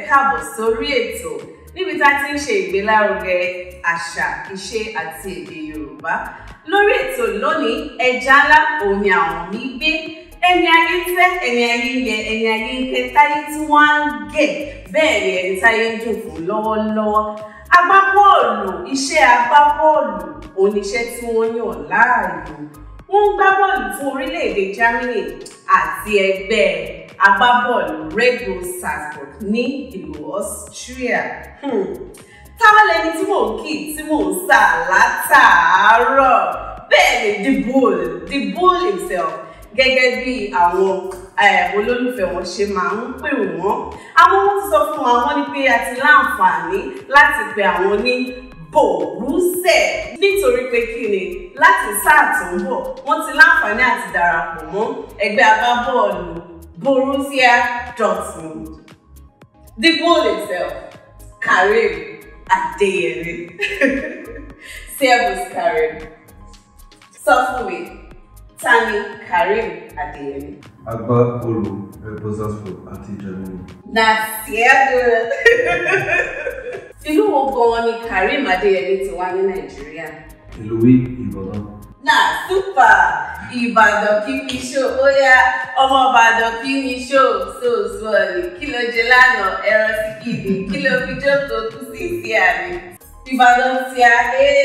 káàbọ̀ sórí ètò níbi tá a ti ń ṣe ìgbélárugẹ àṣà ìṣe àti èdè Yorùbá lórí ètò lónìí ẹja ńlá òun ni àwọn mi gbé ẹni ayé ń fẹ́ ẹni ayé ń yẹ ẹni ayé ń kẹ táyé tí wọ́n á ń gẹ̀ bẹ́ẹ̀ ni ẹni táyé ń dùn fún lọ́wọ́lọ́wọ́ agbábọ́ọ̀lù iṣẹ́ agbábọ́ọ̀lù oníṣẹ́ tí wọ́n yàn láàyò wọ́n ń gbá bọ́ọ̀lù fún orílẹ̀-èdè Germany àti ẹgbẹ́ agbábọ́ọ̀lù Red Bull Salzburg ní ìlú Austria. Hmm. táwọn lẹni tí mò ń kì tí mò ń sà látàárọ̀ bẹ́ẹ̀ ni the bull the bull himself gẹ́gẹ́ bí àwọn olólùfẹ́ wọn ṣe máa ń pè wọ́n àwọn wọn ti sọ fún wa wọ́n ní pé a ti láǹfààní láti pe àwọn ní bòrúsẹ̀ nítorí pé kí ni láti sáà tó ń bọ̀ wọ́n ti láǹfààní àti darapọ̀ mọ́ ẹgbẹ́ agbábọ́ọ̀lù Borussia Dortmund the bull himself Karim Adeyemi servus Karim sọ fún mi ta ni Karim Adeyemi. agbábọ́ọ̀lù Red Bull Salzburg àti Germany. na sehr good. ìlú wo gan-an ni Karim Adeyemi ti wá ní Nàìjíríà. ìlú wí Ìbàdàn. na super Ìbàdàn kí mi ṣó ó yá ọmọ Ìbàdàn kí mi ṣó sóòsù ọ̀nì kí ló jẹ lánàá ẹran sí kìdí kí ló fi jókòó kú sí ìsí àmì Ìbàdàn tí a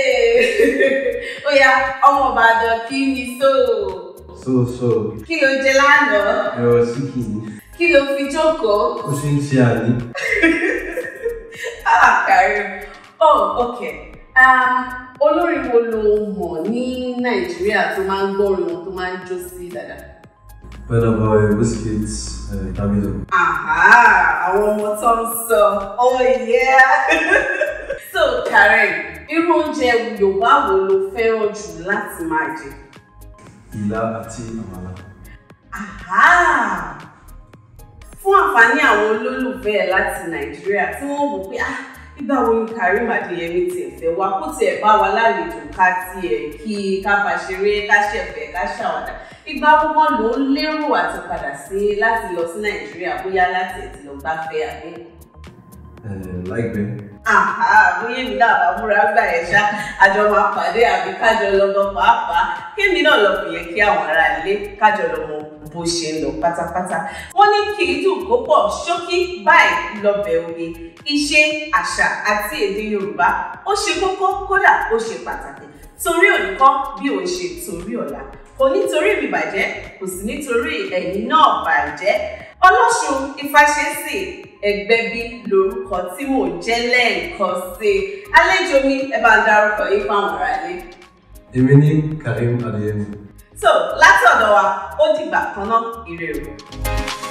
ó yá ọmọ Ìbàdàn kí mi ṣó so so kí ló jẹ lánàá ẹ̀rọ sí kìíní. kí ló fi jókòó. ó ṣe ń ṣe àní. Ah, Karim. Oh, okay. Um, olórin wo lo mọ̀ ní Nàìjíríà tó máa ń gbọ́rin wọn tó máa ń jó sí dáadáa? Burna Boy, Wizkid, uh, Davido. Àhá, àwọn ọmọ tó ń sọ, oh yeah! so, Karim, irú oúnjẹ Yorùbá wo lo fẹ́ràn jù láti máa jẹ? Ìlà àti àmàlà. Àhá! Fún àǹfààní àwọn olólùfẹ́ ẹ̀ láti Nàìjíríà tí wọ́n wò pé ah nígbà wo ni Karim Adeyemi tiẹ̀ fẹ́ wá kó tiẹ̀ bá wa lálejò ká tiẹ̀ kí ká bá ṣeré ká ṣẹ̀fẹ̀ ká ṣàwàdà ìgbà gbogbo ló ń lérò àti padà sí láti lọ sí Nàìjíríà bóyá láti ẹ̀ ti lọ gbáfẹ́ àbí. Uh, láìpẹ́. Àhá bóyá èmi náà bá múra gbà ẹ̀ ṣá àjọ máa pàdé àbí kájọ lọ́gọ́ pàápàá kémi náà lọ fìyẹn kí àwọn ará ilé kájọ lọ mọ bó ṣe ń lọ pátápátá. Wọ́n ní kì í dùn kó pọ̀ ṣókí báyìí lọ́bẹ̀ oge ìṣe àṣà àti èdè Yorùbá ó ṣe kókó kódà ó ṣe pàtàkì torí òní kọ́ bí òun ṣe torí ọ̀la kò nítorí mi bàjẹ́ kò sì nítorí ẹ̀yin náà bàjẹ́ Ọlọ́ṣun Ifáṣẹ́sì Ẹgbẹ́bí lórúkọ tí mò ń jẹ́ lẹ́ẹ̀kan sí i àlejò mi ẹ bá ń dárúkọ yín fáwọn ará ilé. èmi ní Karim Adeyemi. so látọ̀dọ̀ wa ó dìgbà kan náà ire o.